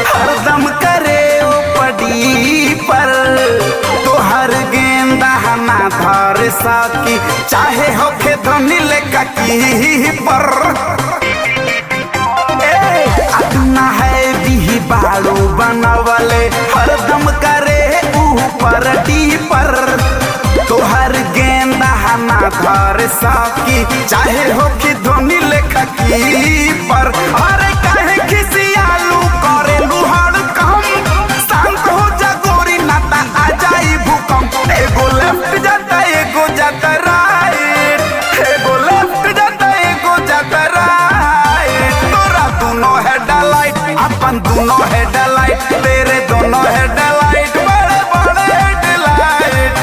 हरदम करे ओ पड़ी पर तोहर गेंदा ना धर सकी चाहे होखे धनी लेका की पर ए अपना है भी बाड़ू बनवले हरदम करे ऊपर डी पर तोहर गेंदा ना धर सकी चाहे हो कि धोनी लेखा की पर अरे काहे खिसियालू करे लुहाड़ कम शांत हो जा गोरी नाता आ जाई भूकंप एगो लेफ्ट जाता एगो जाता राइट एगो लेफ्ट जाता एगो जाता राइट तोरा दोनों हेडलाइट अपन दोनों हेडलाइट तेरे दोनों हेडलाइट बड़े बड़े हेडलाइट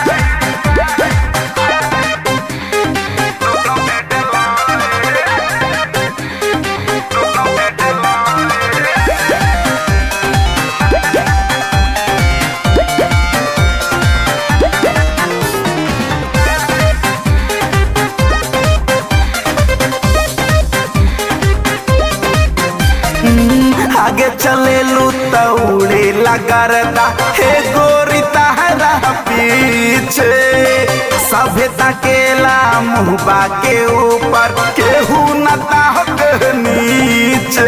आगे चले लू तौड़े लगरदा हे गोरी तहरा पीछे सभे तकेला मुहबा के ऊपर केहू न ताहक नीचे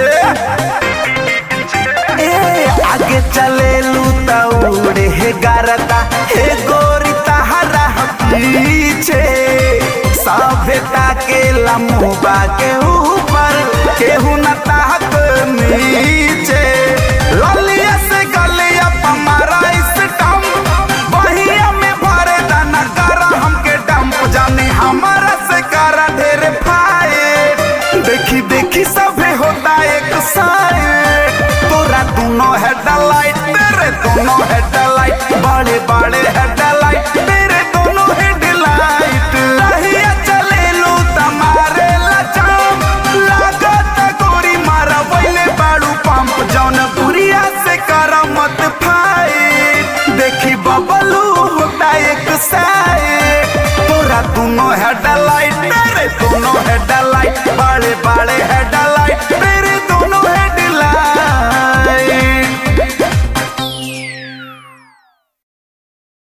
ए आगे चले लू तौड़े हे गरदा हे गोरी तहरा पीछे सभ्यता के लम्बा के ऊपर केहू न ताहक नीचे ललिया से गलिया पमारा इस टम बहिया में भरे दाना करा हमके डंप जाने हमारा से करा ढेर फाइट देखी देखी सभे होता एक साइड तोरा दोनों हेडलाइट तेरे दोनों हेडलाइट बड़े बड़े हेडलाइट तेरे दोनों हेडलाइट रहिया चले लो तमारे लचाम लागत गोरी मारा वैले बाड़ू पंप जौन बुरिया से करा मत फाइट देखी बबलू होता एक साइड तोरा दोनों हेडलाइट तेरे दोनों हेडलाइट